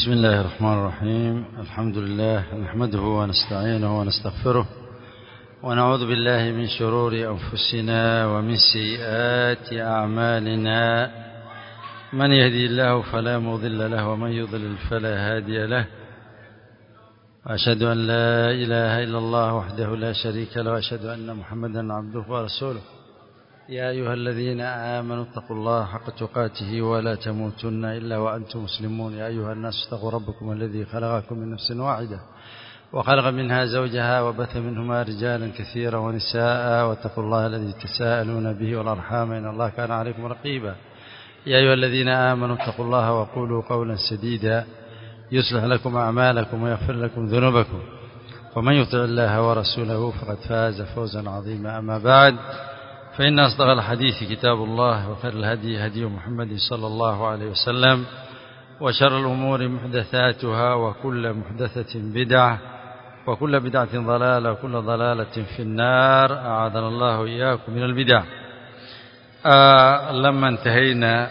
بسم الله الرحمن الرحيم الحمد لله نحمده ونستعينه ونستغفره ونعوذ بالله من شرور أنفسنا ومن سيئات أعمالنا من يهدي الله فلا مضل له ومن يضلل فلا هادي له وأشهد أن لا إله إلا الله وحده لا شريك له وأشهد أن محمدا عبده ورسوله يا أيها الذين آمنوا اتقوا الله حق تقاته ولا تموتن إلا وأنتم مسلمون يا أيها الناس اتقوا ربكم الذي خلقكم من نفس واحدة وخلق منها زوجها وبث منهما رجالا كثيرا ونساء واتقوا الله الذي تساءلون به والأرحام إن الله كان عليكم رقيبا يا أيها الذين آمنوا اتقوا الله وقولوا قولا سديدا يصلح لكم أعمالكم ويغفر لكم ذنوبكم ومن يطع الله ورسوله فقد فاز فوزا عظيما أما بعد فإن أصدق الحديث كتاب الله وخير الهدي هدي محمد صلى الله عليه وسلم وشر الأمور محدثاتها وكل محدثة بدعة وكل بدعة ضلالة وكل ضلالة في النار أعاذنا الله إياكم من البدع آه لما انتهينا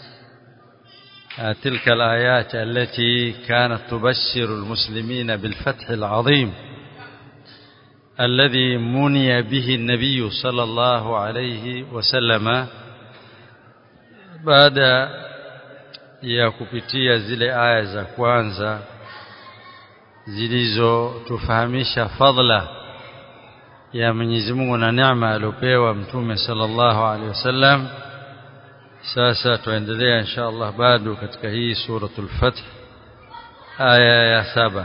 آه تلك الآيات التي كانت تبشر المسلمين بالفتح العظيم الذي مني به النبي صلى الله عليه وسلم baada ya kupitia zile aya za kwanza zilizotufahamisha fadla ya Mwenyezi Mungu na neema aliyopewa mtume sallallahu alaihi wasallam sasa tuendelea insha Allah bado katika hii suratul fath aya ya saba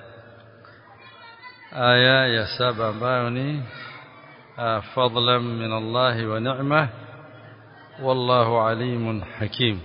aya ya saba ambayo ni fadlan min Allah wa ni'ma wallahu alimun hakim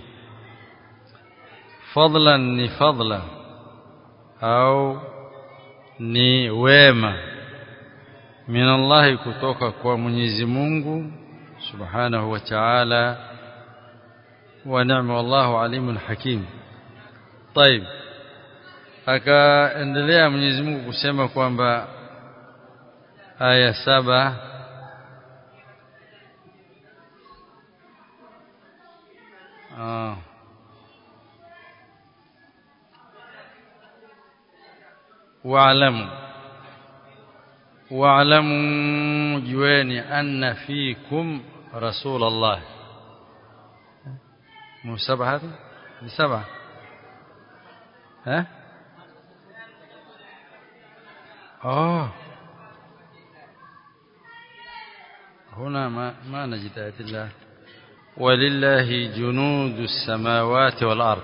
fadlan ni fadla au ni wema min Allah kutoka kwa Mwenyezi Mungu subhanahu wa ta'ala wa ni'ma wallahu alimun hakim طيب akaendelea Mwenyezi Mungu kusema kwamba aya saba ah wa'lamu wa'lamu jueni anna fikum rasulullah musaba hadi ni saba eh آه هنا ما ما نجد آية الله ولله جنود السماوات والأرض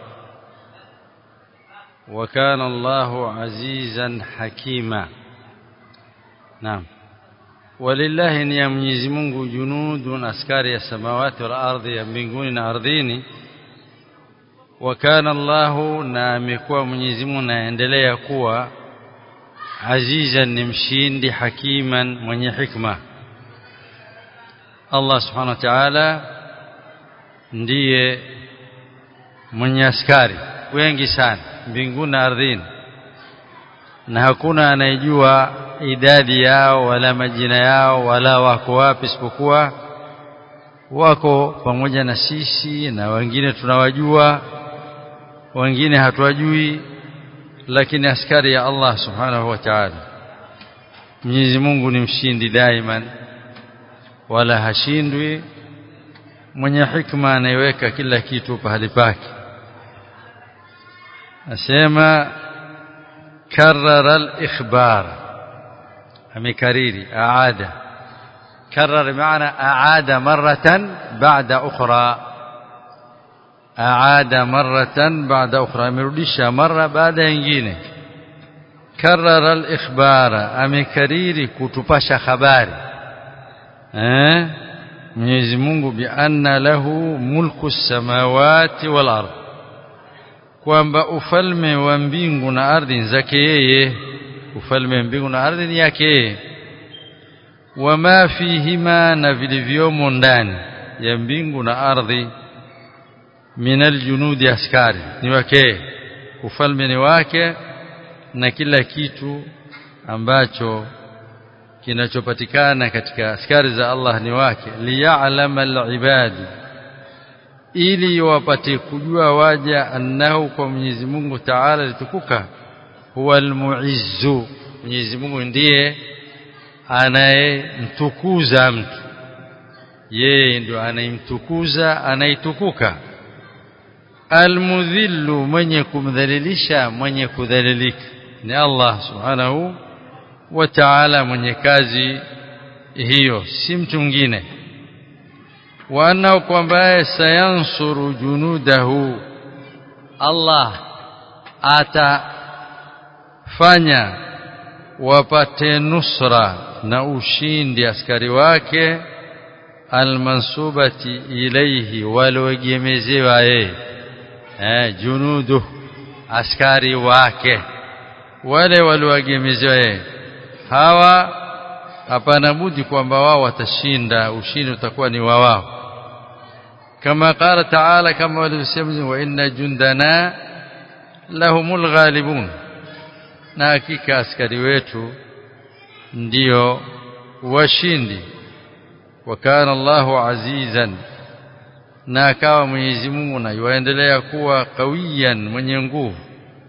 وكان الله عزيزا حكيما نعم ولله ni ya Mwenyezi Mungu junudun askari ya samawati wal ardhi ya mbinguni na ardhini wa kana Allahu na amekuwa Mwenyezi Mungu naendelea kuwa azizan ni mshindi hakiman mwenye hikma Allah subhanahu wa ta'ala ndiye mwenye askari wengi sana mbinguni na ardhini na hakuna anayejua idadi yao wala majina yao wala wako wapi isipokuwa wako pamoja na sisi na wengine tunawajua wengine hatuwajui lakini askari ya Allah subhanahu wa ta'ala Mwenyezi Mungu ni mshindi daiman wala hashindwi mwenye hikma anayeweka kila kitu pahali pake asema karara al-ikhbar amekariri aada karara maana aada maratan ba'da ukhra aada maratan baada ukhra amerudisha mara baada nyingine karara al-ikhbara amekariri kutupasha habari eh Mwenyezi Mungu bi anna lahu mulku samawati wal ard kwamba ufalme wa mbingu na ardhi zake yeye ufalme wa mbingu na ardhi ni yake yeye wama fihima na vilivyomo ndani ya mbingu na ardhi min aljunudi askari ni wake ufalme ni wake na kila kitu ambacho kinachopatikana katika askari za Allah ni wake liya'lama alibadi ili wapate kujua waja annahu kwa Mwenyezi Mungu Ta'ala litukuka huwa almuizzu Mwenyezi Mungu ndiye anayemtukuza mtu yeye ndio anayemtukuza anaitukuka almudhillu mwenye kumdhalilisha mwenye kudhalilika ni Allah subhanahu wa ta'ala mwenye kazi hiyo si mtu mwingine wa annahu kwamba sayansuru junudahu Allah atafanya wapate nusra na ushindi askari wake almansubati ilayhi walioegemezewa yeye eh junudu askari wake wale walioegemezewa yeye hawa hapana budi kwamba wao watashinda ushindi utakuwa ni wa wao kama qala taala kama walivyosema wa inna jundana lahumul ghalibun na hakika askari wetu ndio washindi wakana Allahu azizan na akawa Mwenyezi Mungu na yuendelea kuwa kawiyan mwenye nguvu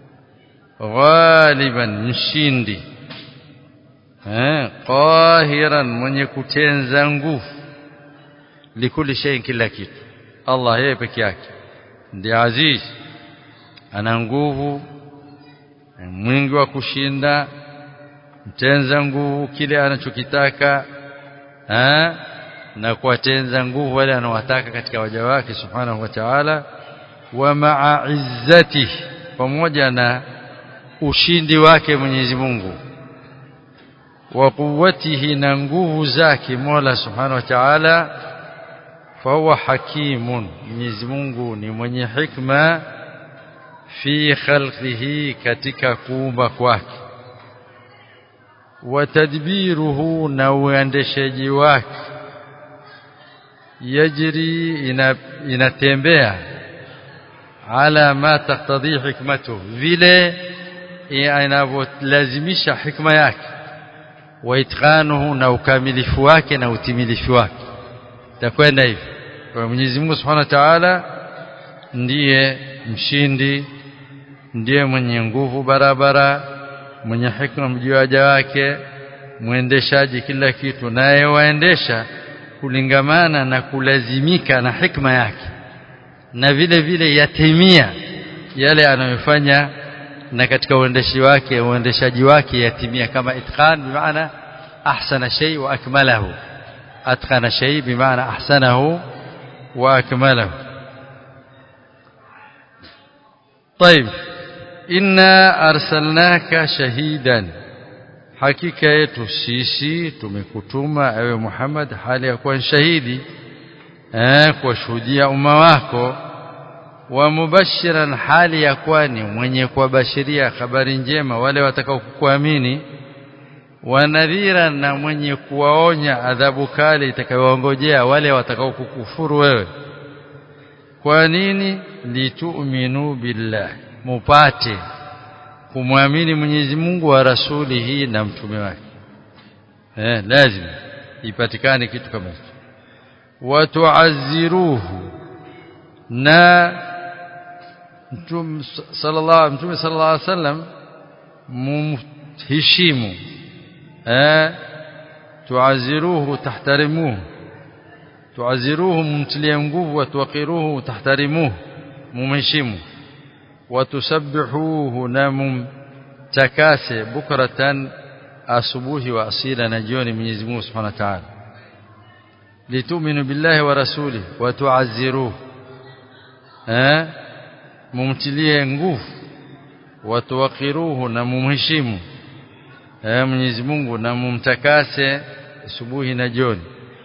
ghaliban mshindi eh qahiran mwenye kutenza nguvu likuli shay kila kitu Allah yeye peke yake ndiye aziz ana nguvu mwingi wa kushinda mtenza nguvu kile anachokitaka eh na kuwatenza nguvu wale anawataka katika waja wake subhanahu wa ta'ala wa ma'a izzati pamoja na ushindi wake Mwenyezi Mungu wa quwwatihi na nguvu zake Mola subhanahu wa ta'ala fa huwa hakimun Mwenyezi Mungu ni mwenye hikma fi khalqihi katika kuumba kwake wa tadbiruhu na uendeshaji wake yajri inatembea ala ma taktadhi hikmatu vile inavyolazimisha hikma yake wa itqanuhu na ukamilifu wake na utimilifu wake takwenda hivi kwa Mwenyezi Mungu Subhanahu wa Ta'ala ndiye mshindi ndiye mwenye nguvu barabara mwenye hikma mjuaja wake mwendeshaji kila kitu naye waendesha kulingamana na kulazimika na hikma yake na vile vile yatimia yale anayofanya na katika uendeshi wake uendeshaji wake yatimia kama itqan bimaana ahsana shay wa akmalahu atqana shay bimaana ahsanahu wa akmalahu طيب inna arsalnaka shahidan hakika yetu sisi tumekutuma ewe Muhammad hali ya kuwa shahidi eh kuwashuhudia umma wako wa mubashiran hali ya kuwa ni mwenye kuwabashiria habari njema wale watakao kukuamini wa nadhira na mwenye kuwaonya adhabu kali itakayowangojea wale watakao kukufuru wewe kwa nini litu'minu billahi mupate kumwamini Mwenyezi Mungu wa rasulihi na mtume wake eh lazima ipatikane kitu kama hicho watuazziruhu na mtume sallallahu mtume sallallahu alaihi wasallam mumheshimu eh tuaziruhu tahtarimuhu tuaziruhu mumtilie nguvu watuwaqiruhu tahtarimuhu mumheshimu watusabbihuhu na mumtakase bukratan asubuhi wa asila na jioni Mwenyezi Mungu Subhanahu wa Ta'ala litu'minu billahi wa rasuli wa tu'azziruhu eh mumtilie nguvu wa tuwaqiruhu na mumheshimu eh Mwenyezi Mungu na mumtakase asubuhi na jioni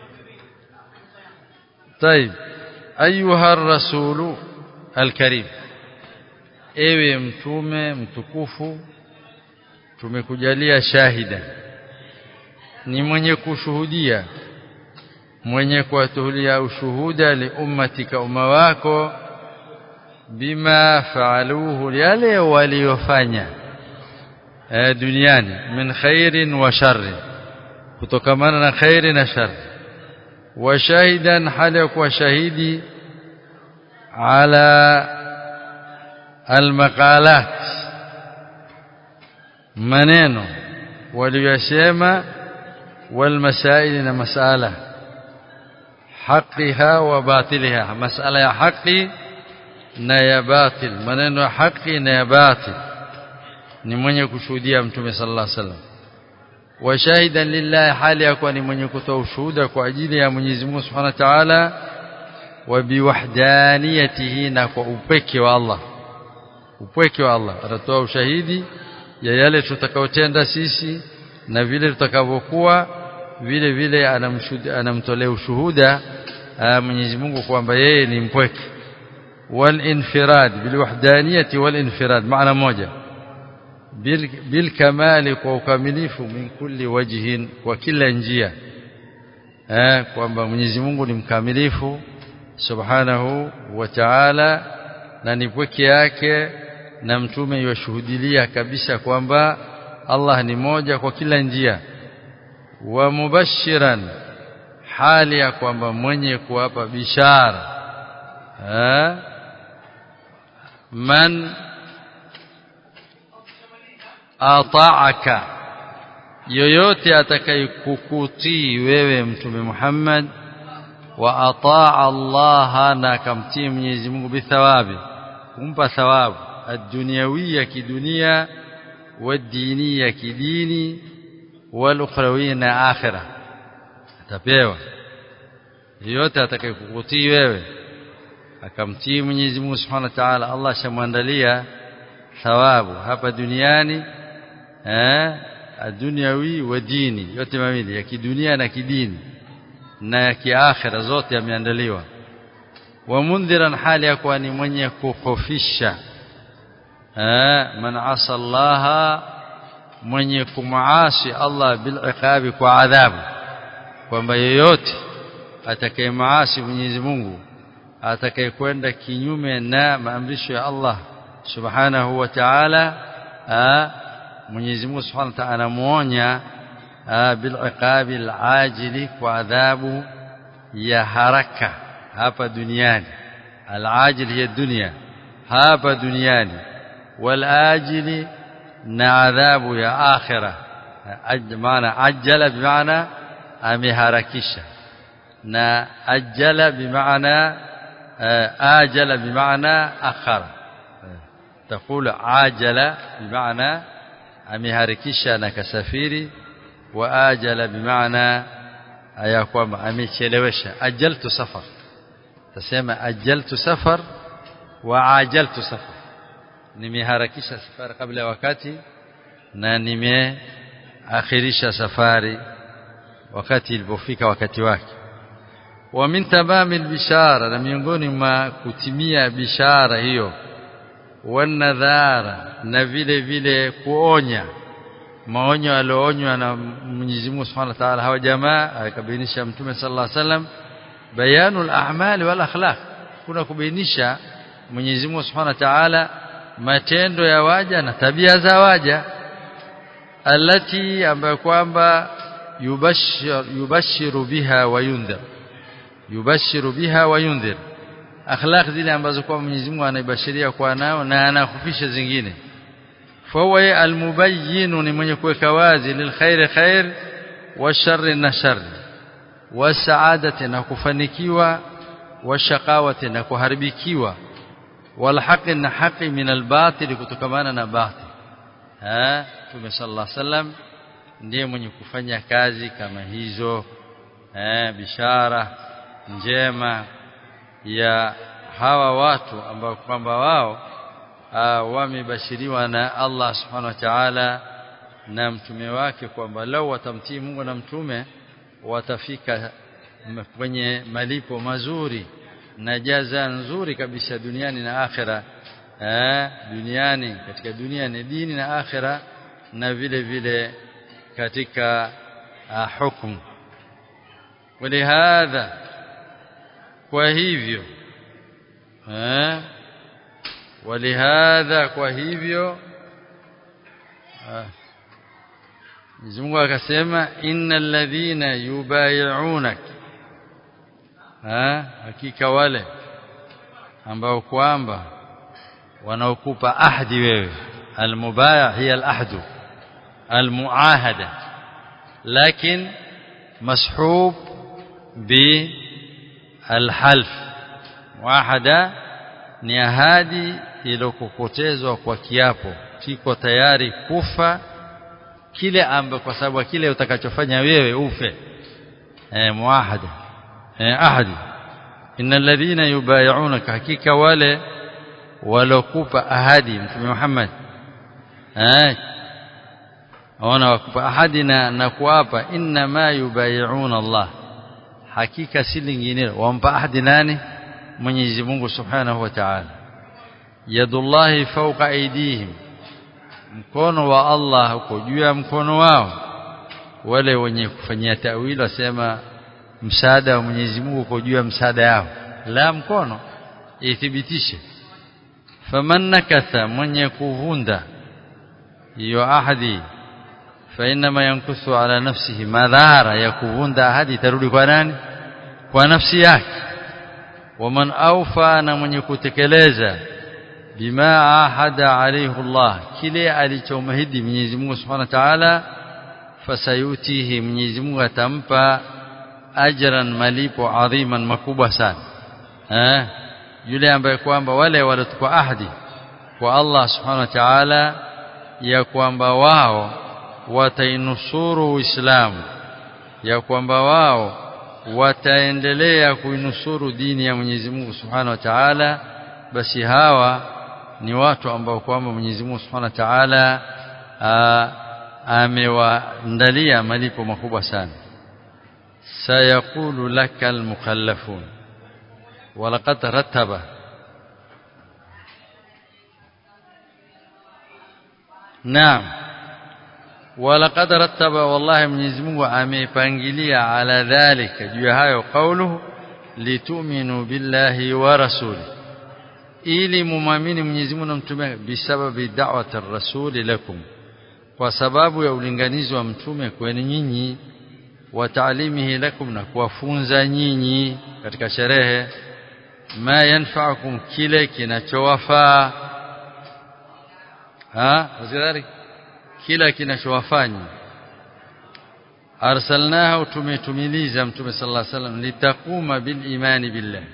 طيب ايها الرسول الكريم ewe mtume mtukufu tumekujalia shahida ni mwenye kushuhudia mwenye kuwatuhulia ushuhuda li ummatika umma wako bima faaluhu yale waliofanya eh, duniani min khairin wa sharri kutokamana na khairi na shari wa shahidan hali ya kuwa shahidi ala almaqalat maneno waliyosema والمسائل na masala haqiha wa batiliha masala ya haki na ya batil maneno ya haki na ya batil ni mwenye kushuhudia mtume sallallahu alaihi wasallam wa shahidan lillahi hali yakuwa ni mwenye kutoa ushuhuda kwa ajili ya Mwenyezi Mungu Subhanahu wa Ta'ala wa biwahdaniyatihi na kwa upweke wa Allah upweke wa Allah atatoa ushahidi ya yale tutakayotenda sisi na vile tutakavyokuwa vile vile anamtolea ushuhuda Mwenyezi Mungu kwamba yeye ni mpweke والانفراد بالوحدانيه والانفراد معنى moja بالكمال kwa ukamilifu min kulli wajhin kwa kila njia eh kwamba Mwenyezi Mungu ni mkamilifu subhanahu wa ta'ala na ni pweke yake na mtume yashuhudilia kabisa kwamba Allah ni moja kwa kila njia wa mubashiran hali ya kwamba mwenye kuwapa bishara eh man ata'aka yoyote atakayekukutii wewe mtume Muhammad wa ataa Allah na akamtii Mwenyezi Mungu bithawabi kumpa thawabu ad-dunyawiyya kidunia والدينيه كديني والاخرويه na akhira atapewa yote atakayekukutii wewe akamtii Mwenyezi Mungu Subhanahu wa Ta'ala Allah shamwandalia thawabu hapa duniani eh adunyawi wa dini yote mawili ya kidunia na kidini na ya kiakhira zote yameandaliwa wa mundhiran hali ya kuwa ni mwenye kukhofisha man asa Allah mwenye kumaasi Allah bil iqabi kwa adhabu kwamba yeyote atakayemaasi Mwenyezi Mungu atakayekwenda kinyume na maamrisho ya Allah subhanahu wa ta'ala Mwenyezi Mungu subhanahu wa ta'ala anamuonya bil iqabi al ajili kwa adhabu ya haraka hapa duniani al ajil hiya dunya hapa duniani والآجل نعذاب يا آخرة معنى عجل بمعنى أمهاركشة نأجل بمعنى آجل بمعنى أخر تقول عاجل بمعنى أمهاركشة نكسفيري وآجل بمعنى أيقوم أميشلوشة أجلت سفر تسمى أجلت سفر وعاجلت سفر nimeharakisha safari kabla ya wakati na nimeakhirisha safari wakati ilipofika wakati wake wa min tamami bishara na miongoni mwa kutimia bishara hiyo wanadhara na vile vile kuonya maonyo aliyoonywa na Mwenyezi Mungu Subhanahu wa Ta'ala hawa jamaa akabainisha Mtume sallallahu alaihi wasallam bayanul a'mal wal akhlaq kuna kubainisha Mwenyezi Mungu Subhanahu wa Ta'ala matendo ya waja na tabia za waja alati ambayo kwamba yubashir yubashiru biha wa yundhir yubashiru biha wa yundhir akhlaq zile ambazo kwa Mwenyezi Mungu anaibashiria kwa nao na anakufisha zingine fawa almubayyin ni mwenye kuweka wazi lilkhair khair wa sharri na sharri wa saadati na kufanikiwa wa shaqawati na kuharibikiwa والحق ان حق من الباطل kutokamana na batil eh Mtume sallallahu alaihi wasallam ndiye mwenye kufanya kazi kama hizo eh bishara njema ya hawa watu ambao kwamba wao wamebashiriwa na Allah subhanahu wa ta'ala na mtume wake kwamba lau watamtii Mungu na mtume watafika kwenye malipo mazuri na jaza nzuri kabisa duniani na akhera eh duniani katika dunia ni dini na akhera na vile vile katika uh, hukumu ولهذا kwa hivyo eh ولهذا kwa hivyo Mwenyezi Mungu akasema innal ladhina yubay'unaka ha hakika wale ambao kwamba wanaokupa ahdi wewe almubaya hiya alahdu almuahada lakin mashub bi alhalf muahada ni ahadi iliyokokotezwa kwa kiapo kiko tayari kufa kile ambacho kwa sababu kile utakachofanya wewe ufe eh muahada eh ahadi innal ladhina yubay'unaka hakika wale walokupa ahadi mtume Muhammad eh wana wakupa ahadi na, na kuapa inna ma yubay'una Allah hakika si lingine wampa ahadi nani Mwenyezi Mungu Subhanahu wa Ta'ala yadullahi fawqa aydihim mkono wa Allah uko juu ya mkono wao wale wenye kufanyia tawili wasema msaada wa Mwenyezi Mungu uko juu ya msaada yao la mkono ithibitishe faman nakatha mwenye kuvunda hiyo ahadi fa inma yankuthu ala nafsihi madhara ya kuvunda ahadi tarudi kwa nani kwa nafsi yake waman awfa na mwenye kutekeleza bima ahada alayhi Allah kile alichomahidi Mwenyezi Mungu Subhanahu wa Ta'ala fasayutihi Mwenyezi Mungu atampa ajran malipo adhiman makubwa sana eh yule ambaye kwamba wale waliotukwa ahadi kwa Allah Subhanahu wa Ta'ala ya kwamba wao watainusuru Uislamu ya kwamba wao wataendelea kuinusuru dini ya Mwenyezi Mungu Subhanahu wa Ta'ala basi hawa ni watu ambao kwamba Mwenyezi Mungu Subhanahu wa Ta'ala amewaandalia malipo makubwa sana sayaqulu laka almukhallafun walaqad rattaba Naam walaqad rattaba wallahi Mwenyezi Mungu amepangilia ala dhalika juu ya hayo kauluhu litu'minu billahi wa rasulihi ili mumamini Mwenyezi Mungu na mtume bisababi da'wati ar-rasuli lakum kwa sababu ya ulinganizi wa mtume kwenu nyinyi wa taalimihi lakum na kuwafunza nyinyi katika sherehe ma yanfa'ukum kile kinachowafaa ha wazidhari kila kinachowafanya arsalnahu tumetumiliza mtume sallallahu alaihi wasallam litakuma bil imani billah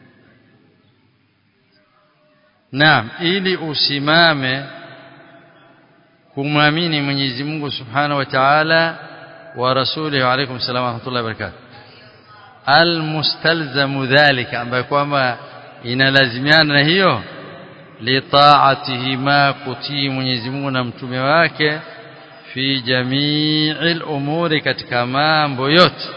Naam ili usimame kumwamini Mwenyezi Mungu Subhanahu wa Ta'ala wa rasulihi wa alaykum salaam wa rahmatullahi wa barakatuh almustalzamu dhalika ambaye kwamba inalazimiana na hiyo litaatihi ma kutii Mwenyezi Mungu na mtume wake fi jami'il umuri katika mambo yote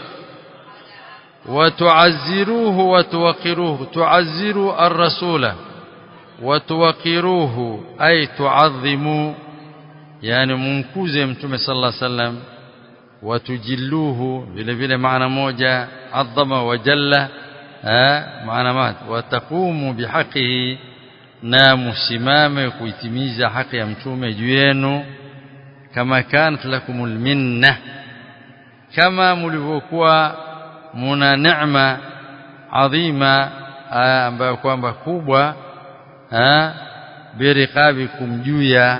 watuazziruhu watuwaqiruhu tuazziru ar-rasula watuwaqiruhu ay tuadhimu yani munkuze mtume sallallahu alaihi wasallam watujilluhu vile vile maana moja adhama wa jalla maana moja wataqumu bihaqihi na musimame kuitimiza haki ya mtume juu yenu kama kanat lakumul minna kama mlivyokuwa muna neema adhima ambayo kwamba kubwa biriqabikum juu ya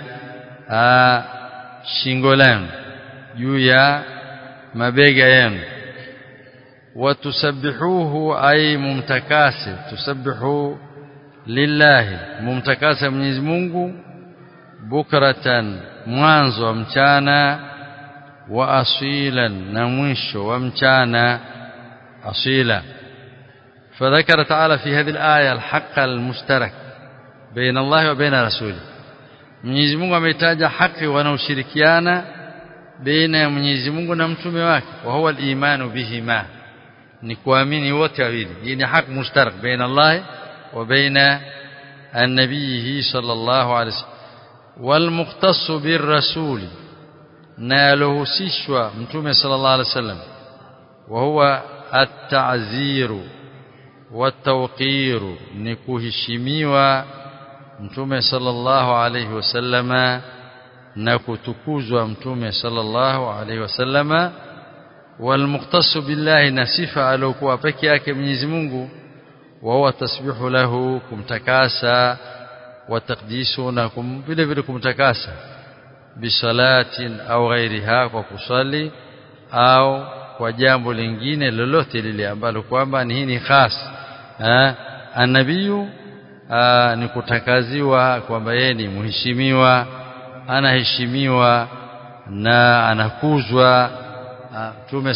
shingo lenu juu ya mabega yenu watusabbihuhu ay mumtakase tusabbihu lillahi mumtakase Mwenyezi Mungu bukratan mwanzo wa mchana wa asilan na mwisho wa mchana asila فذكر تعالى في هذه الآية الحق المشترك بين الله وبين رسوله Mwenyezi Mungu ametaja haki wanaoshirikiana baina ya Mwenyezi Mungu na mtume wake wa huwa al-imanu bihima ni kuamini wote wawili hii ni haki mushtarak baina Allah wa baina an-nabiyhi sallallahu alayhi wasallam wal mukhtassu bir rasul na alohusishwa mtume sallallahu alayhi wasallam wa huwa at-ta'ziru wat-tawqiru ni kuheshimiwa mtume sallallahu alayhi wasallama na kutukuzwa mtume sallallahu alayhi wasallama walmuqtasu billahi na sifa alokuwa peke yake Mwenyezi Mungu وهو التسبيح له kumtakasa watakdisu na kum, vile vile kumtakasa bisalatin au ghairiha kwa kusali au kwa jambo lingine lolote lile ambalo kwamba ni hii ni khas eh anabiyu ni kutakaziwa kwamba yeye ni mheshimiwa anaheshimiwa na anakuzwa mtume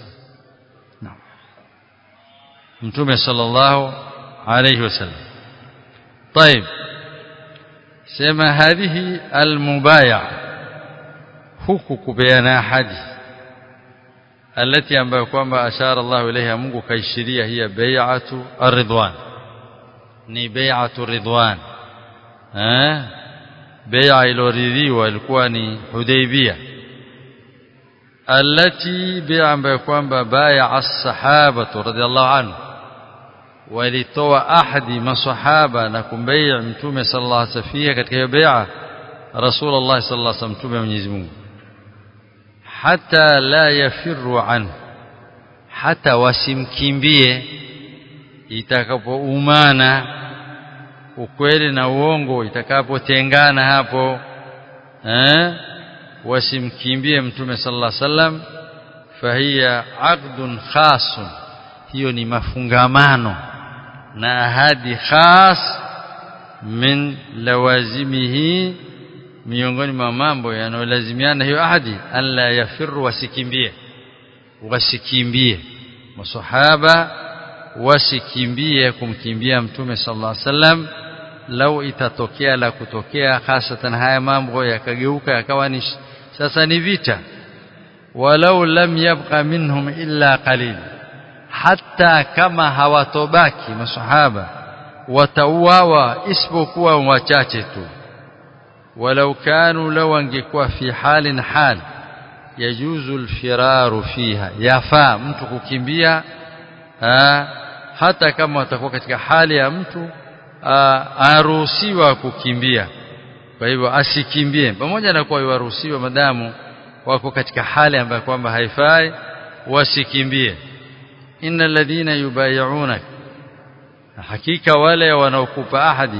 mtume sallallahu alayhi wasallam طيب sema hadhihi almubaya huku kupeana ahadi alati ambayo kwamba ashara Allah ilaiha Mungu kaishiria hiya bai'atu ar-ridwan ni bai'atu ridwan eh bai'a iloridhiwa ilikuwa ni Hudaybiyah alati bai'a ambayo kwamba bai'a as-sahaba radhiyallahu anhu walitoa ahadi masahaba na kumbai'a mtume sallallahu alaihi wasallam katika hiyo bai'a Rasulullah sallallahu alaihi wasallam mtume Mwenyezi Mungu hata la yafirru anhu hata wasimkimbie itakapoumana ukweli na uongo itakapotengana hapo eh wasimkimbie mtume sallallahu alaihi wasallam fahiya aqdun khasun hiyo ni mafungamano na ahadi khas min lawazimihi miongoni mwa mambo yanayolazimiana hiyo ahadi alla yafirru wasikimbie wasikimbie masahaba wasikimbie kumkimbia mtume sallallahu alaihi wasallam lau itatokea la kutokea hasatan haya mambo yakageuka yakawa ni sasa ni vita walau lam yabqa minhum illa qalil hata kama hawatobaki masahaba watauawa isipokuwa wachache tu ولو كانوا لو angekuwa fi halin hal yajuzu alfiraru fiha yafaa mtu kukimbia hata kama watakuwa katika hali ya mtu aruhusiwa kukimbia kwa hivyo asikimbie pamoja na kuwa waruhusiwa madamu wako katika hali ambayo kwamba haifai wasikimbie innal ladhina yubay'unak hakika wale wanaokupa ahadi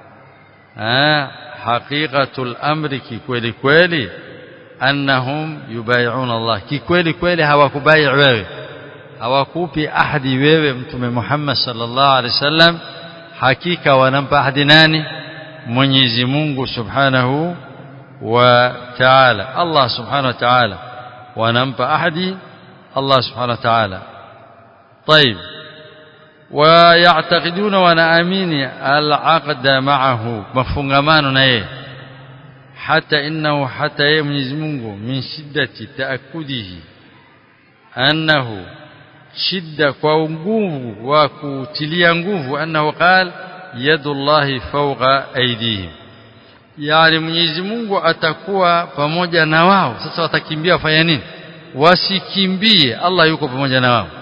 haqiqatul amri kikweli kweli annahum yubay'una Allah kikweli kweli hawakubai wewe hawakupi ahadi wewe mtume Muhammad sallallahu alaihi wasallam hakika wanampa ahadi nani Mwenyezi Mungu Subhanahu wa Ta'ala Allah Subhanahu wa Ta'ala wanampa ahadi Allah Subhanahu wa Ta'ala طيب ويعتقدون ونامين العقد معه مفungamano na yeye hata innahu hata yeye Mwenyezi Mungu min shiddati taakudihi annahu shidda kwa nguvu wa kutilia nguvu annahu qal yadullahi fawqa aydihim yani Mwenyezi Mungu atakuwa pamoja na wao sasa watakimbia wafanya nini wasikimbie Allah yuko pamoja na wao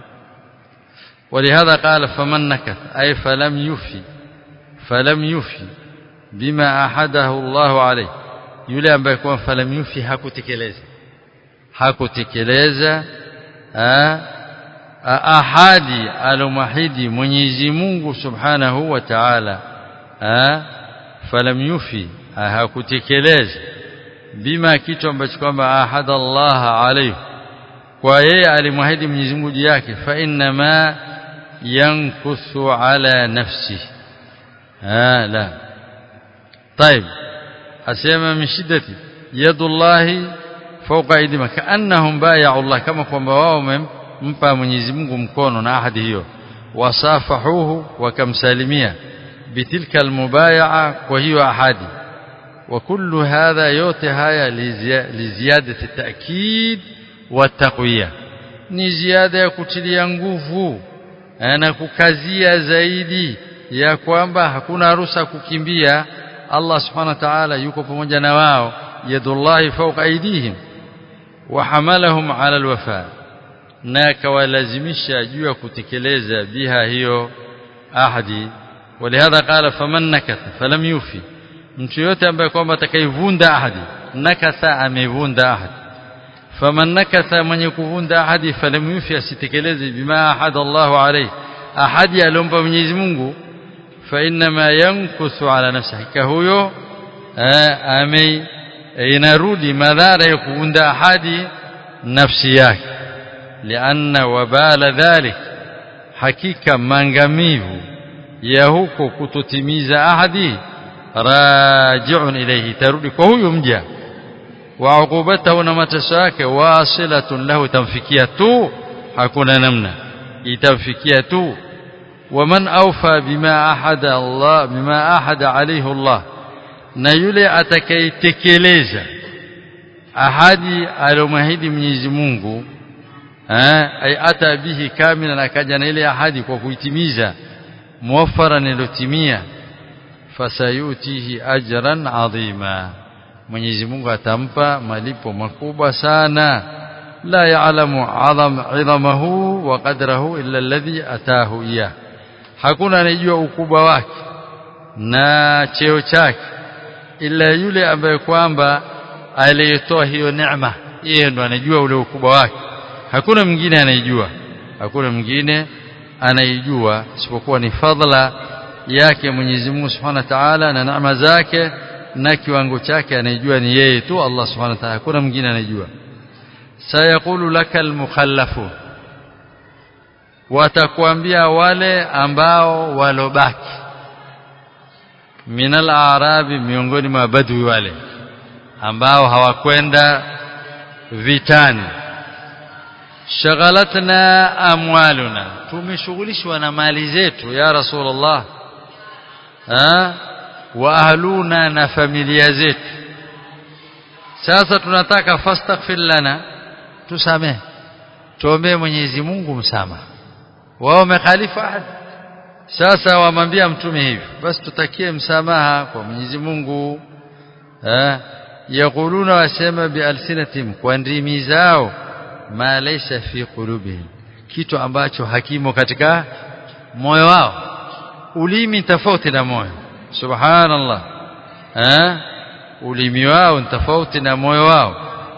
ولهذا قال فمن نكث أي فلم يفي فلم يفي بما أحده الله عليه yule ambaye kwa falam yufi hakutekeleza hakutekeleza ahadi alomahidi Mwenyezi Mungu Subhanahu wa Ta'ala falam yufi hakutekeleza bima kitu ambacho kwamba ahada Allah alayhi kwa yeye alimwahidi Mwenyezi Mungu juu yake fa inna ma yankuthu ala nafsi ah la طيب asema min shiddati yadullahi fawqa aydihim kaannahum bay'u Allah kama kwamba wao wamempa Mwenyezi Mungu mkono na ahadi hiyo wasafahuhu wakamsalimia bitilka almubay'a kwa hiyo ahadi وكل هذا yote haya liziadati ta'kid wa taqwiya ni ziada ya kutilia nguvu na kukazia zaidi ya kwamba hakuna ruhusa kukimbia Allah subhanahu wa ta'ala yuko pamoja na wao yadullahi fawqa aydihim wa hamalahum ala alwafa na kawalazimisha juu ya kutekeleza biha hiyo ahadi ولهذا قال فمن نكث فلم يوفي mtu yote ambaye kwamba atakayevunda ahadi nakatha amevunda ahadi faman nakatha mwenye kuvunda ahadi falam yufi asitekeleze bima ahada Allahu alayhi ahadi aliyompa Mwenyezi Mungu fa inma yankuthu ala nafsi hakika huyo ame inarudi madhara ya kuunda ahadi nafsi yake lianna wabala dhalik hakika mangamivu ya huko kutotimiza ahadi raji'un ilayhi tarudi kwa huyo mja wa uqubatahu na mateso yake wasilatun lahu tamfikia tu hakuna namna itamfikia tu waman awfa bima ahada Allah bima ahada alayhi Allah na yule atakayetekeleza ahadi alomahidi Mwenyezi Mungu eh ay ata bihi kamilan akaja na ile ahadi kwa kuitimiza muwaffara nilotimia fasayutihi ajran adhima Mwenyezi Mungu atampa malipo makubwa sana la ya'lamu 'azam 'idhamahu wa qadrahu illa alladhi ataahu iyah hakuna anayejua ukubwa wake na cheo chake ila yule ambaye kwamba aliyetoa hiyo neema yeye ndo anajua ule ukubwa wake hakuna mwingine anayejua hakuna mwingine anayejua isipokuwa ni fadhila yake Mwenyezi Mungu Subhanahu wa Ta'ala na neema zake na kiwango chake anayejua ni yeye tu Allah Subhanahu wa Ta'ala hakuna mwingine anayejua sayaqulu lakal mukhallafun watakwambia wale ambao walobaki minal arabi miongoni mwa badwi wale ambao hawakwenda vitani shaghalatna amwaluna tumeshughulishwa na mali zetu ya rasulullah ha wa ahluna na familia zetu sasa tunataka fastaghfir lana tusamehe tuombe Mwenyezi Mungu msamaha wao wamekhalifu ahadi sasa wamwambia mtume hivi basi tutakie msamaha kwa Mwenyezi Mungu eh yakuluna wasema bialsinatim kwa ndimi zao ma laysa fi qulubihim kitu ambacho hakimo katika moyo wao ulimi tofauti na moyo subhanallah eh ulimi wao tofauti na moyo wao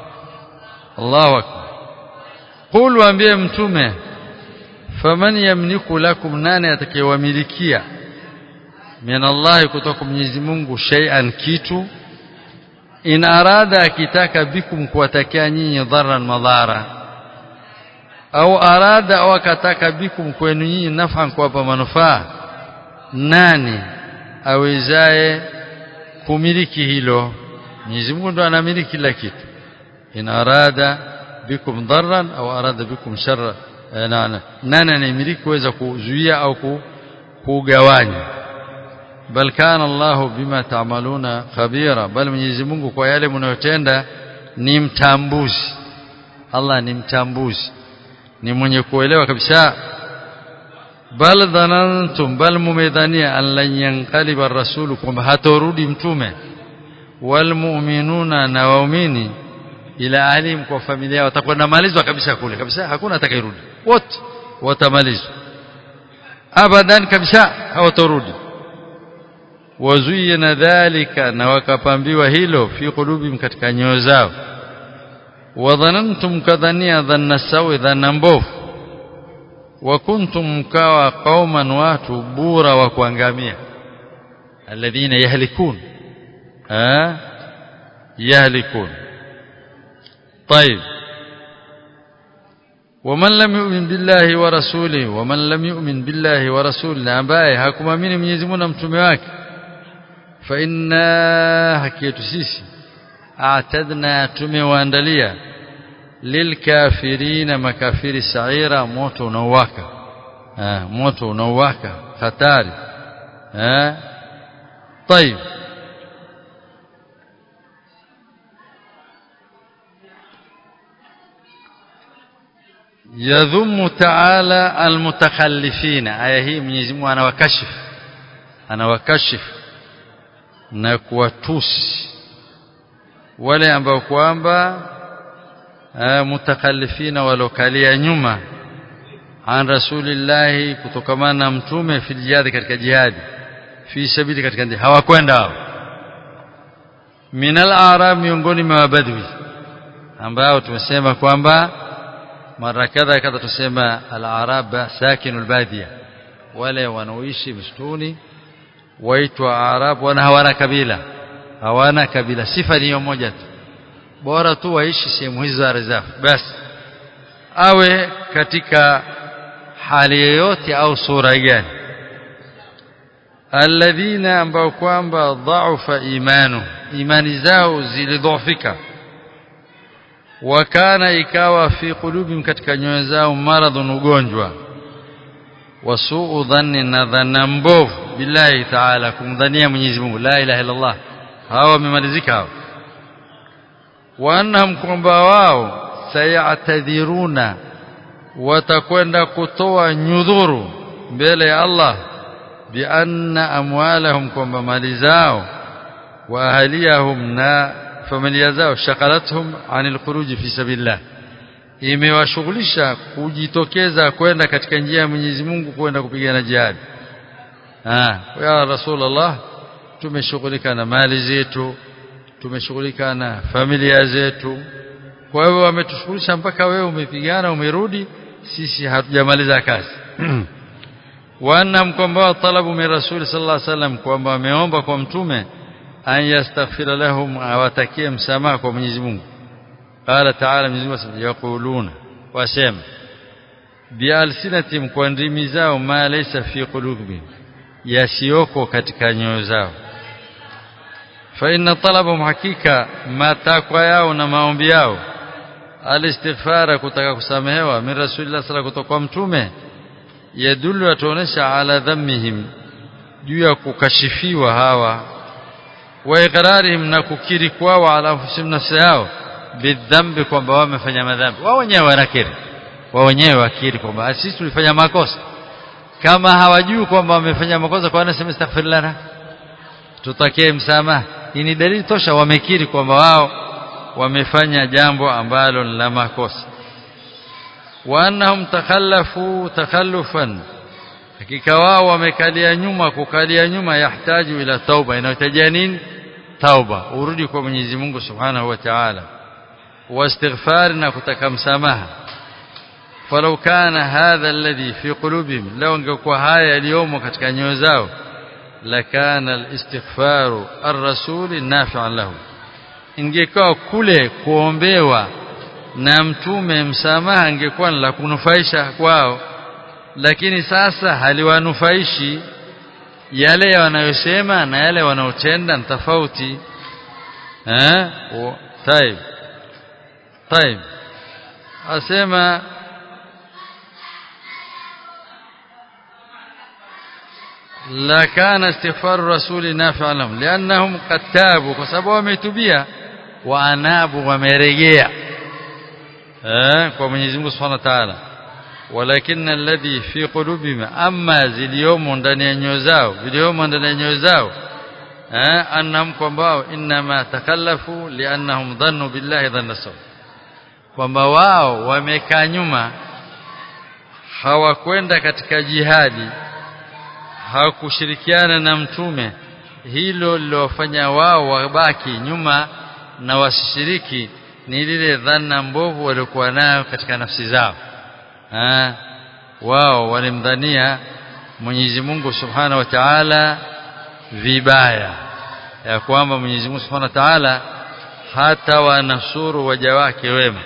Allahu akbar qul waambie mtume faman yamliku lakum nani atakayewamilikia min Allah kutoka Mwenyezi Mungu shay'an kitu in arada akitaka bikum kuwatakia nyinyi dharan madhara au arada au akataka bikum kwenu nyinyi naf'an kuwapa manufaa nani awezaye kumiliki hilo Mwenyezi Mungu ndo anamiliki kila kitu in arada bikum dharran au arada bikum sharra nani anayemiliki kuweza kuzuia au kugawanya bal kana Allah bima ta'maluna khabira bal Mwenyezi Mungu kwa yale mnayotenda ni mtambuzi Allah ni mtambuzi ni mwenye kuelewa kabisa bal dhanantum bal mumedhania an lan yanqaliba ar-rasul kwamba hatorudi mtume wal mu'minuna na waumini ila alim kwa familia watakwenda malizwa kabisa kule kabisa hakuna atakayerudi wote watamalizwa abadan kabisa hawatorudi wazuyina dhalika na wakapambiwa hilo fi qulubihim katika nyoyo zao wadhanantum kadhania dhanna sawi dhanna mbovu wa kuntum mkawa qauman watu bura wa kuangamia alladhina yahlikun ha yahlikun طيب ومن لم يؤمن بالله ورسوله ومن لم يؤمن بالله ورسوله ambaye hakumamini Mwenyezi Mungu na mtume wake fa inna hakiyatu sisi a'tadna tumewaandalia lilkafirina makafiri sa'ira moto unaowaka ah moto unaowaka hatari ah طيب يذم تعالى المتخلفين aya hii Mwenyezi Mungu anawakashifu anawakashifu na kuwatusi wale ambao kwamba mutakhallifina walokalia nyuma an rasulillahi kutokamana na mtume fil jihad katika jihadi fi sabili katika jihad hawakwenda hao minal arab miongoni mwa badwi ambao tumesema kwamba mara kadha kadha tusema al-arab sakinu al-badia wale wanaoishi msituni waitwa Arab wana hawana kabila hawana kabila sifa ni moja tu bora tu waishi sehemu hizo za reserve basi awe katika hali yoyote au sura gani alladhina ambao kwamba dhaufa imanu imani zao zilidhoofika wakana ikawa fi qulubim katika nyoyo zao maradhun ugonjwa wasuu dhanni na dhana mbovu billahi taala kumdhania Mwenyezi Mungu la ilaha illa Allah hawa wamemalizika hao wa annahum kwamba wao sayatadhiruna watakwenda kutoa nyudhuru mbele ya Allah bi anna amwalahum kwamba mali zao wa ahliyahum na familia zao shakalathum anil khuruj fi sabilillah imewashughulisha kujitokeza kwenda katika njia ya Mwenyezi Mungu kwenda kupigana jihad ah ya rasulullah tumeshughulika na mali zetu tumeshughulika na familia zetu kwa hiyo wametushughulisha mpaka wewe umepigana umerudi sisi hatujamaliza kazi wana kwamba talabu min rasul sallallahu alaihi wasallam kwamba wameomba kwa mtume an yastaghfira lahum awatakie msamaha kwa Mwenyezi Mungu qala ta'ala Mwenyezi Mungu yaquluna wasema bialsinatim kwa ndimi zao ma laysa fi qulubihim yasiyoko katika nyoyo zao fa inna talabahum hakika matakwa yao na maombi yao alistighfara kutaka kusamehewa min rasulillah sallallahu kutoka kwa mtume yadullu atuonesha ala dhammihim juu ya kukashifiwa hawa wa iqrarihim na kukiri kwao ala anfusihim nafsi yao bidhambi kwamba wamefanya madhambi wao wenyewe wanakiri wao wenyewe wakiri kwamba sisi tulifanya makosa kama hawajui kwamba wamefanya makosa kwa nini astaghfir lana tutakie msamaha hii ni dalili tosha wamekiri kwamba wao wamefanya jambo ambalo la makosa wa annahum takhallafu takhallufan hakika wao wamekalia nyuma kukalia nyuma yahitaji ila tauba inahitajia nini tauba urudi kwa Mwenyezi Mungu Subhanahu wa Ta'ala واستغفار na kutaka msamaha falau kana hadha alladhi fi qulubihim law angekuwa haya yaliyomo katika nyoyo zao lakana alistighfaru ar-rasul nafi'an lahu ingekuwa kule kuombewa na mtume msamaha ingekuwa la kunufaisha kwao lakini sasa haliwanufaishi yale wanayosema na yale wanaotenda ni tofauti eh طيب طيب asema la kana istighfar rasuli nafi'a lahum li'annahum qad tabu kwa sababu wametubia wa anabu wamerejea eh kwa Mwenyezi Mungu Subhanahu wa Ta'ala walakin alladhi fi qulubihim amma ziliyomo ndani ya nyoyo zao viliomo ndani ya nyoyo zao eh annahum kwamba inma takallafu li'annahum dhannu billahi dhanna sawa kwamba wao wamekaa nyuma hawakwenda katika jihadi hawakushirikiana na mtume hilo lilofanya wao wabaki nyuma na wasishiriki ni lile dhana mbovu waliokuwa nayo katika nafsi zao ha? wao walimdhania Mwenyezi Mungu Subhanahu wa Ta'ala vibaya ya kwamba Mwenyezi Mungu Subhanahu wa Ta'ala hata wanasuru waja wake wema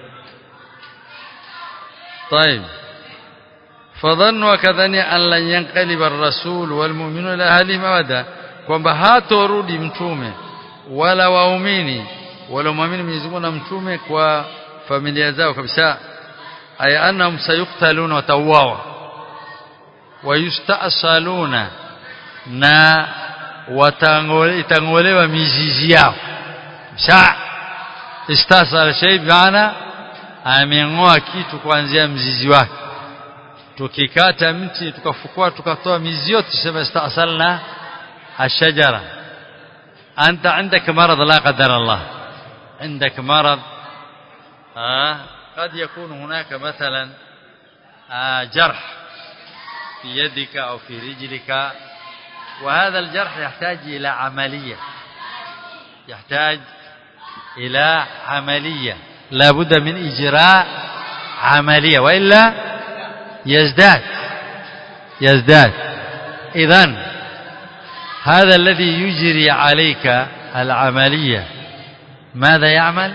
طيب فظنوا كذني أن لن ينقلب الرسول والمؤمنون إلى أهلهم أبدا kwamba hatorudi mtume wala waumini wala muamini Mwenyezi Mungu na mtume kwa familia zao kabisa aya annahum sayuqtaluna watauawa wayustaasaluna na watangolewa mizizi yao sa istasala shay maana ameng'oa kitu kuanzia mzizi wake tukikata mti tukafukua tukatoa mizi yote tuseme istasalna ashajara anta عندك مرض لا قدر الله عندك مرض آه قد يكون هناك مثلا آه جرح في يدك أو في رجلك وهذا الجرح يحتاج إلى عملية يحتاج إلى عملية لا بد من إجراء عملية وإلا يزداد يزداد إذن هذا الذي يجري عليك العملية ماذا يعمل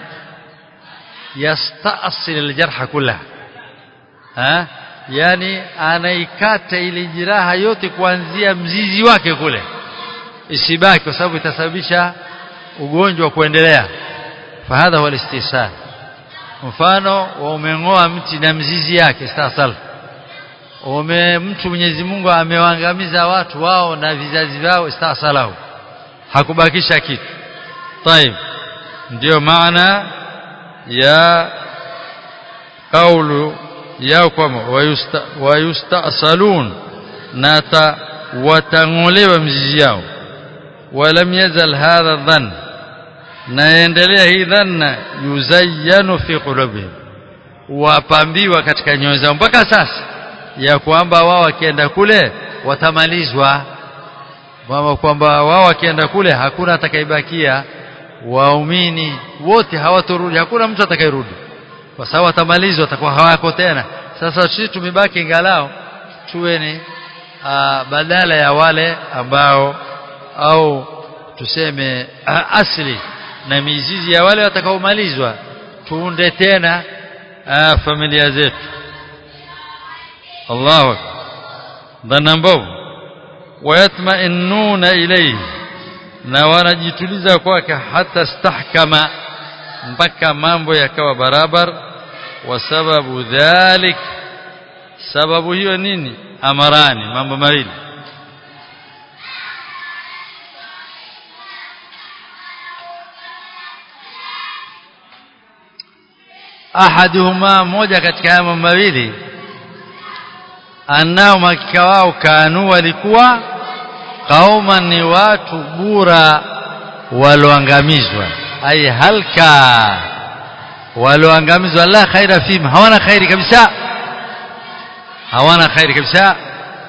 يستأصل الجرح كلها ها yani anaikata ile jiraha yote kuanzia mzizi wake kule isibaki kwa sababu itasababisha ugonjwa kuendelea fahadha huwa istisal mfano wa umeng'oa mti na mzizi yake istasal ume mtu Mwenyezi Mungu amewaangamiza watu wao na vizazi vyao istasalahu hakubakisha kitu طيب ndio maana ya kaulu yao kwamba wayustasalun na watang'olewa mzizi yao walam yazal hadha dhann na endelea hii dhanna yuzayyanu fi qulubihim wapambiwa katika nyoyo zao mpaka sasa ya kwamba wao wakienda kule watamalizwa mama kwamba wao wakienda kule hakuna atakayebakia waumini wote hawatorudi hakuna mtu atakayerudi kwa sababu watamalizwa watakuwa hawako tena sasa sisi tumebaki ngalao tuwe ni badala ya wale ambao au tuseme aa, asli na mizizi ya wale watakaomalizwa tuunde tena aa, familia zetu Allahu akbar dhana mbovu wayatma'innuna ilayhi na wanajituliza kwake hata stahkama mpaka mambo yakawa barabar wa sababu dhalik sababu hiyo nini amarani mambo mawili ahaduhuma moja katika haya mambo mawili annao makika wao kanu walikuwa kauman ni watu bura walioangamizwa ay halka walioangamizwa la khaira fihim hawana khairi kabisa hawana khairi kabisa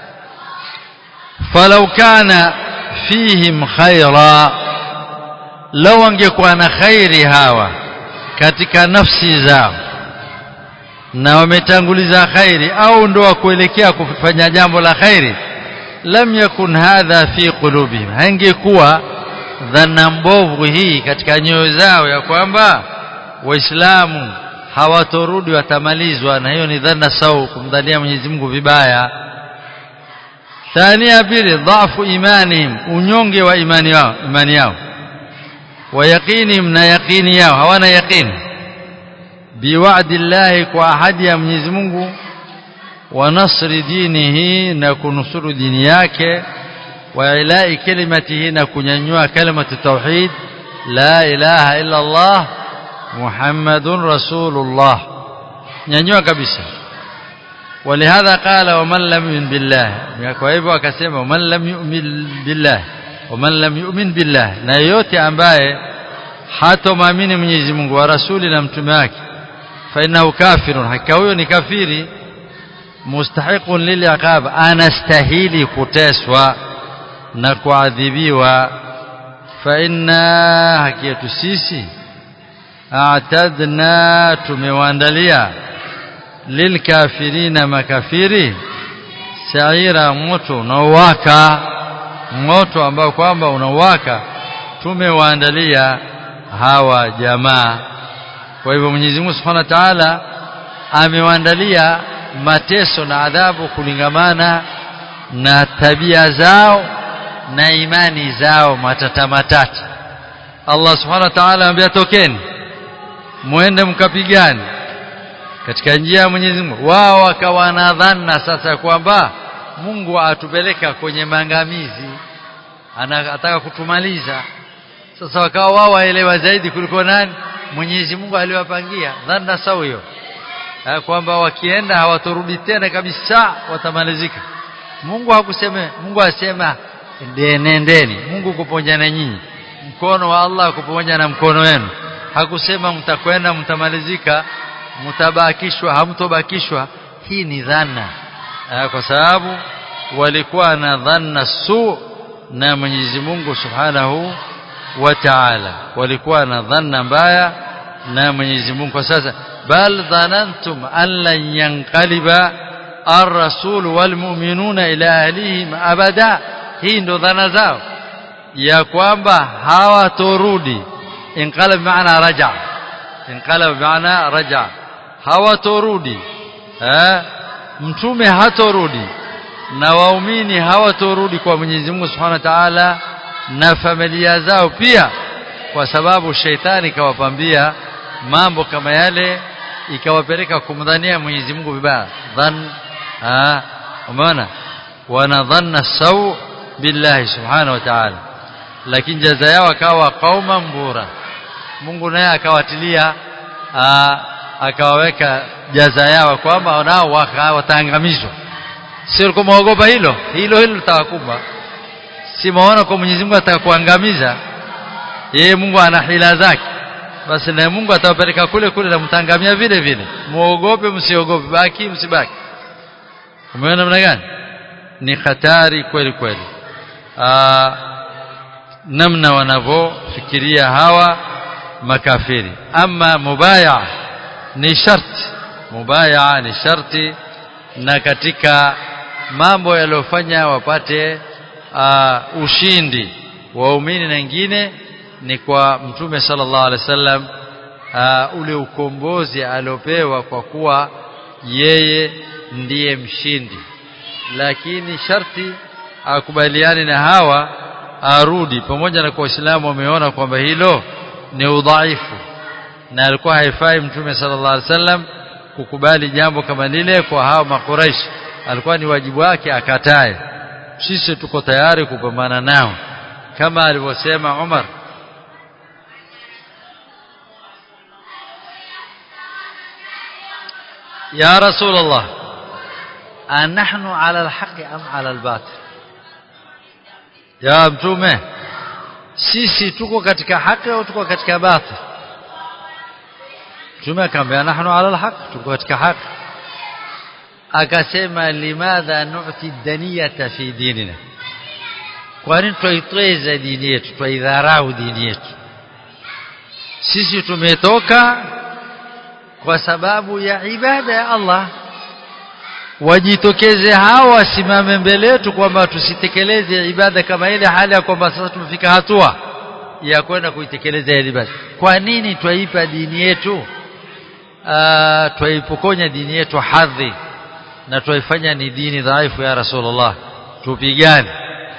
falau kana fihim khaira law angekuwa na khairi hawa katika nafsi zao na wametanguliza khairi au ndo kuelekea kufanya jambo la khairi lam yakun hadha fi qulubihim hangekuwa dhana mbovu hii katika nyoyo zao ya kwamba waislamu hawatorudi watamalizwa na hiyo ni dhana sau kumdhania Mwenyezi Mungu vibaya thania pili dhafu imanihim unyonge wa imani yao imani yao wa yaqinihim na yaqini yao hawana yaqini biwa'di llahi kwa ahadi ya Mwenyezi Mungu wa nasri dinihi na kunusuru dini yake wa ilai kalimatihi na kunyanyua kalimatu tauhid la ilaha illa Allah Muhammadun Rasulullah nyanyua kabisa ولهذا قال ومن لم يؤمن بالله kwa hivyo akasema ومن لم يؤمن بالله ومن لم يؤمن بالله na yote ambaye hatomwamini Mwenyezi Mungu wa rasuli na mtume wake fa innahu kafirun hakika huyo ni kafiri mustahiqun liliqab anastahili kuteswa na kuadhibiwa fa inna hakiyatu sisi a'tadna tumewaandalia lilkafirina makafiri saira moto unaowaka moto ambao kwamba unawaka tumewaandalia hawa jamaa kwa hivyo Mwenyezi Mungu Subhanahu wa Ta'ala amewaandalia mateso na adhabu kulingamana na tabia zao na imani zao matata matata Allah Subhanahu wa Ta'ala anambia tokeni muende mkapigane katika njia ya Mwenyezi Mungu wao wakawa na dhana sasa kwamba Mungu atupeleka kwenye maangamizi anataka kutumaliza sasa wakawa wao waelewa zaidi kuliko nani Mwenyezi Mungu aliwapangia dhana sawa hiyo kwamba wakienda hawatorudi tena kabisa watamalizika Mungu hakusema Mungu asema nendeni Mungu kuponya na nyinyi mkono wa Allah kuponya na mkono wenu hakusema mtakwenda mtamalizika mtabakishwa hamtobakishwa hii ni dhana kwa sababu walikuwa na dhanna su na Mwenyezi Mungu Subhanahu wa Ta'ala walikuwa na dhanna mbaya na Mwenyezi Mungu kwa sasa bal dhanantum an lan yanqaliba الرسول والمؤمنون إلى أهلهم أبدا hii ndo dhana zao ya kwamba hawatorudi inqalab maana raja inqalab maana raja hawatorudi eh mtume hatorudi na waumini hawatorudi kwa Mwenyezi Mungu Subhanahu wa Ta'ala na familia zao pia kwa sababu sheitani kawapambia mambo kama yale ikawapeleka kumdhania Mwenyezi Mungu vibaya dhan ah umeona wanadhanna saw billahi subhanahu wa ta'ala lakini jaza yao akawa qauma mbura Mungu naye akawatilia akawaweka jaza yao kwamba nao wataangamizwa sio kama waogopa hilo hilo hilo litawakumba si maona kwa Mwenyezi Mungu atakuangamiza yeye Mungu ana hila zake basi na Mungu atawapeleka kule kule na mtangamia vile vile muogope msiogope baki msibaki umeona namna gani ni hatari kweli kweli namna wanavyofikiria hawa makafiri ama mubaya ni sharti mubaya ni sharti na katika mambo yaliyofanya wapate uh, ushindi waumini na wengine ni kwa mtume sallallahu alaihi wasallam uh, ule ukombozi aliopewa kwa kuwa yeye ndiye mshindi lakini sharti akubaliane na hawa arudi pamoja na kwa waislamu wameona kwamba hilo ni udhaifu na alikuwa haifai mtume sallallahu alaihi wasallam kukubali jambo kama lile kwa hao makuraish alikuwa ni wajibu wake akatae sisi tuko tayari kupambana nao kama alivyosema Umar يا رسول الله أنحن على الحق أم على الباطل يا mtume sisi tuko katika haki au tuko katika batil mtume akamwambia nahnu ala alhaq tuko katika haki akasema limadha nu'ti daniyata fi dinina kwa nini twaitweza dini yetu twaidharau dini yetu sisi tumetoka kwa sababu ya ibada ya Allah wajitokeze hao wasimame mbele yetu kwamba tusitekeleze ibada kama ile hali ya kwamba sasa tumefika hatua ya kwenda kuitekeleza ile ibada kwa nini twaipa dini yetu twaipokonya dini yetu hadhi na twaifanya ni dini dhaifu ya Rasulullah tupigane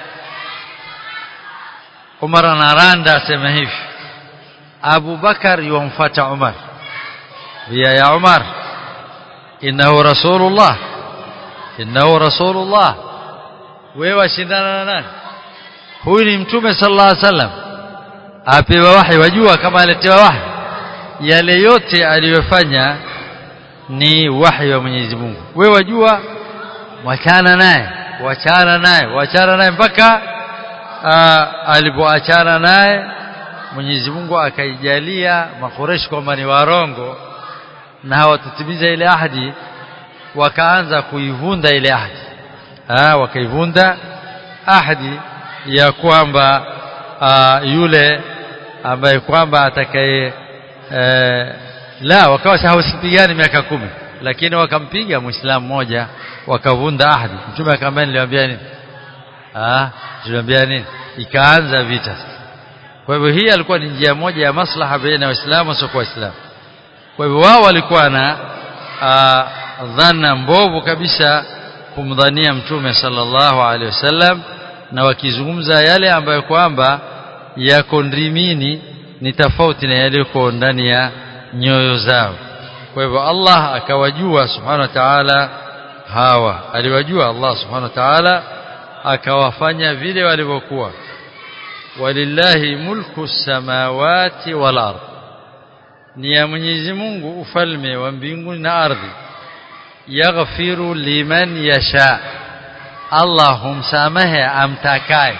Umar anaranda asema hivi Abu Bakar yumfuata Umar ya ya Umar innahu rasulullah innahu rasulullah wewe washindana na nani huyu ni mtume sallallahu alaihi wasallam apewa wahi wajua kama aletewa wahi yale yote aliyofanya ni wahi wa Mwenyezi Mungu wewe wajua wachana naye wachana naye wachana naye mpaka alipoachana naye Mwenyezi Mungu akaijalia makureshi kwamba ni warongo na hawatutimiza ile ahadi wakaanza kuivunda ile ahadi ah wakaivunda ahadi ya kwamba yule ambaye kwamba atakaye e, la wakawa hawasipigani miaka kumi lakini wakampiga muislamu mmoja wakavunda ahadi mtume akamwambia niliwaambia nini ah tuliwaambia nini ikaanza vita kwa hivyo hii alikuwa ni njia moja ya maslaha baina ya waislamu na waislamu kwa hivyo wao walikuwa na dhana mbovu kabisa kumdhania mtume sallallahu alaihi wasallam na wakizungumza yale ambayo kwamba yako ndimini ni tofauti na yaliyoko ndani ya nyoyo zao kwa hivyo Allah akawajua subhanahu wa ta'ala hawa aliwajua Allah subhanahu wa ta'ala akawafanya vile walivyokuwa walillahi mulku samawati wal ardh ni ya Mwenyezi Mungu ufalme wa mbinguni na ardhi yaghfiru liman yasha Allah humsamehe amtakaye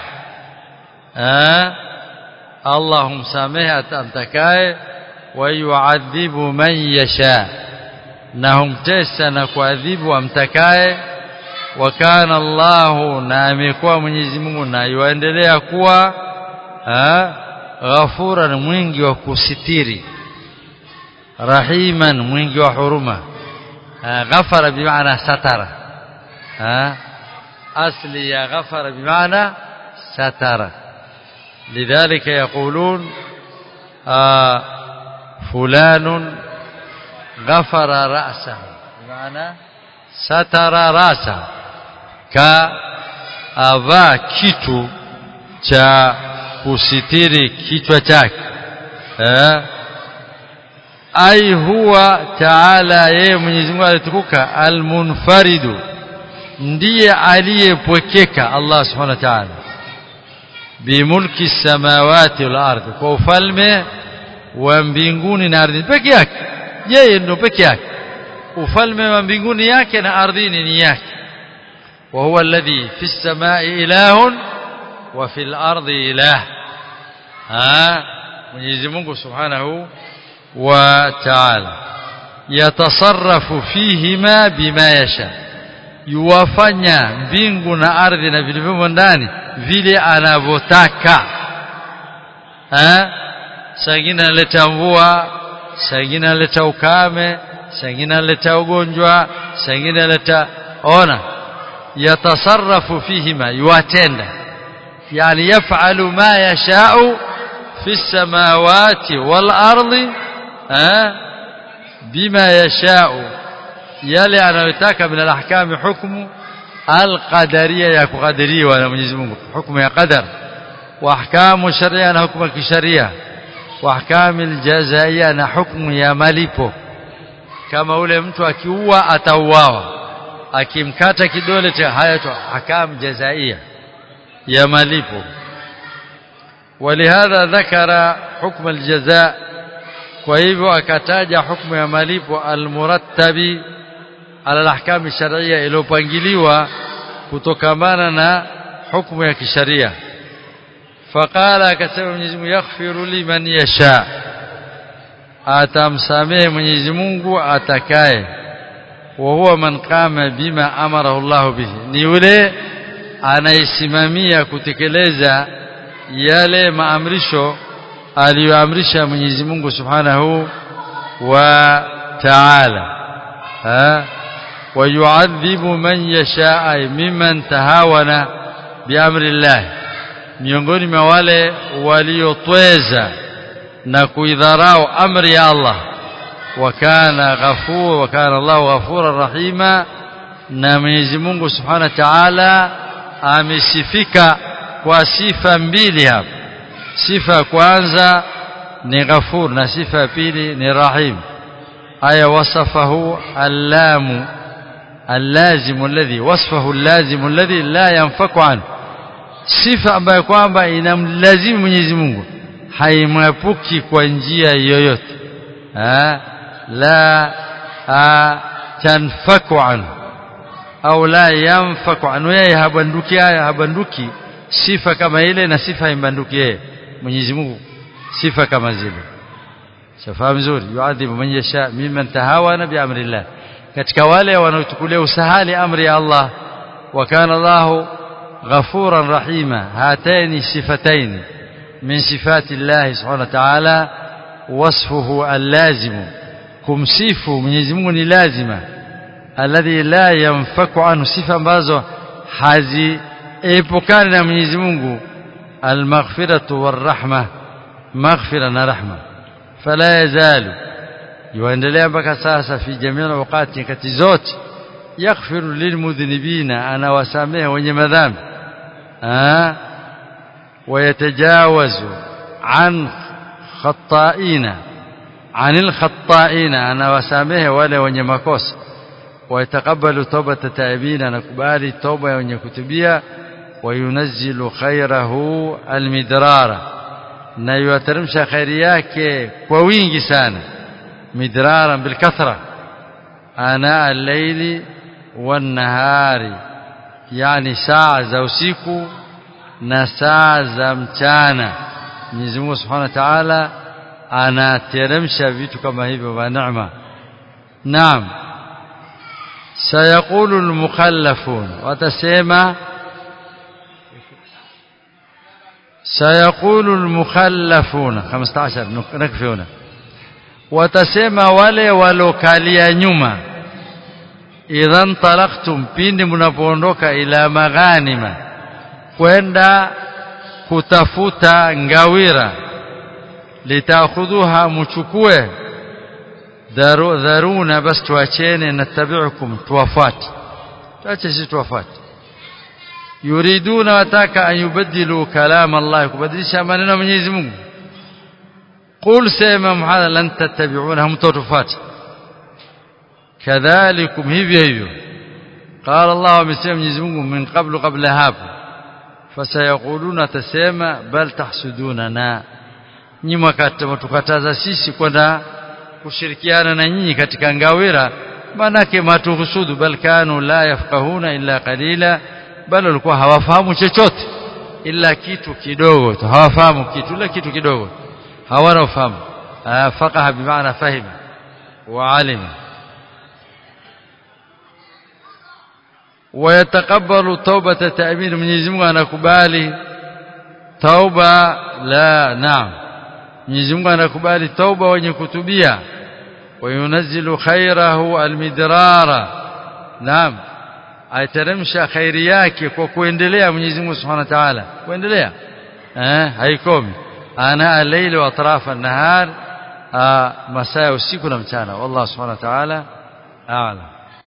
Allah humsamehe amtakaye wa yuadhibu man yasha na humtesa na kuadhibu amtakaye wa kana Allah na amekuwa Mwenyezi Mungu na yuendelea kuwa ghafura mwingi wa kusitiri rahiman mwingi wa huruma ghafara bimaana satara ها أصل يا غفر بمعنى ستر لذلك يقولون آه فلان غفر رأسه بمعنى ستر رأسه كأبا kitu cha kusitiri kichwa chake eh ai huwa taala yeye Mwenyezi Mungu alitukuka almunfaridu ndiye aliyepwekeka Allah subhanahu wa ta'ala bimulki samawati wal ardhi kwa ufalme wa mbinguni na ardhini peke yake yeye ndo peke yake ufalme wa mbinguni yake na ardhini ni yake wa huwa alladhi fi samai ilahun wa fil ardi ilah ha Mwenyezi Mungu subhanahu wa ta'ala yatasarrafu fihima bima yasha yuwafanya mbingu na ardhi na vilivyomo ndani vile anavyotaka eh sangine analeta mvua sangine analeta ukame sangine analeta ugonjwa sangine analeta ona yatasarrafu fihima yuwatenda yani yafalu ma yashau fi samawati wal ardi eh bima yashau yale anayotaka min alahkami hukmu alqadariya ya kukadiriwa na Mwenyezi Mungu hukumu ya qadar wa ahkamu sharia na hukumu ya kisharia wa ahkamu aljazaiya na hukumu ya malipo kama ule mtu akiua atauawa akimkata kidole cha haya tu ahkamu jazaiya ya malipo ولهذا ذكر حكم الجزاء kwa hivyo akataja hukumu ya malipo almurattabi ala alahkam sharia iliyopangiliwa kutokamana na hukumu ya kisharia faqala akasema Mwenyezi Mungu yaghfiru liman yasha atamsamehe Mwenyezi Mungu atakaye wa huwa man qama bima amarahu Allah bihi ni yule anaisimamia kutekeleza yale maamrisho aliyoamrisha Mwenyezi Mungu Subhanahu wa Ta'ala ha wayuadhibu man yashaa mimman tahawana biamri Allah miongoni mwa wale waliotweza na kuidharau amri ya Allah wakana ghafur wakana Allah ghafuran rahima na Mwenyezi Mungu Subhanahu wa Ta'ala amesifika kwa sifa mbili hapa sifa ya kwanza ni ghafur na sifa ya pili ni rahim aya wasafahu allamu اللازم الذي وصفه اللازم الذي لا ينفك عنه sifa ambayo kwamba inamlazimu Mwenyezi Mungu haimwepuki kwa njia yoyote la tanfaku anhu au la yanfaku anhu yeye habanduki habanduki sifa kama ile na sifa haimbanduki yeye Mwenyezi Mungu sifa kama zile shafahamu vizuri yuadhibu man yasha mimman tahawana bi amrillah katika wale wanaochukulia usahali amri ya Allah wa kana Allahu ghafuran rahima hataini sifataini min sifati Allah subhanahu wa ta'ala wasfuhu allazim kumsifu Mwenyezi Mungu ni lazima alladhi la yanfaku anhu sifa ambazo haziepukani na Mwenyezi Mungu almaghfiratu warahma maghfira na rahma fala yazalu yuendelea mpaka sasa fi jamii wakati nyakati zote yaghfiru lilmudhnibina anawasamehe wenye madhambi ويتجاوز عن خطائين عن الخطائين انا وسامه wale wenye makosa ويتقبل توبه التائبين نكبالي توبه wenye kutubia وينزل خيره المدرار na yuateremsha khairi yake kwa wingi sana midrara bilkathra ana al-layli wan-nahari yani saa za usiku na saa za mchana Mwenyezi Mungu Subhanahu wa Ta'ala anateremsha vitu kama hivyo vya neema naam sayaqulu al-mukhallafun watasema sayaqulu al-mukhallafun 15 nakfi huna watasema wale walokalia nyuma idhan talaqtum pindi mnapoondoka ila maghanima kwenda kutafuta ngawira litakhudhuha muchukue dharu, dharuna bas tuachene natabiukum tuwafati tuache sisi tuwafati yuriduna wataka an yubaddilu kalam Allah kubadilisha maneno ya Mwenyezi Mungu qul sema Muhammad lan tattabi'una hamtotufati kadhalikum hivyo hivyo qala Allah amesema Mwenyezi Mungu min qablu qabla hapo fasayaquluna tasema bal tahsudunana nyinyi mtukataza sisi kwenda kushirikiana na nyinyi katika ngawira manake matuhusudu bal kanu la yafqahuna illa qalila bal walikuwa hawafahamu chochote ila kitu kidogo tu hawafahamu kitu ila kitu kidogo hawana ufahamu faqaha bimaana fahima wa alima ويتقبل توبة تأمين من يزمه أنا كبالي توبة لا نعم Mwenyezi Mungu anakubali tauba wenye kutubia wayunazzilu khairahu almidrara naam aiteremsha khairi yake kwa kuendelea Mwenyezi Mungu Subhanahu wa Ta'ala kuendelea eh haikomi ana al-layl wa atraf an-nahar masaa usiku na mchana wallahu Subhanahu wa Ta'ala a'lam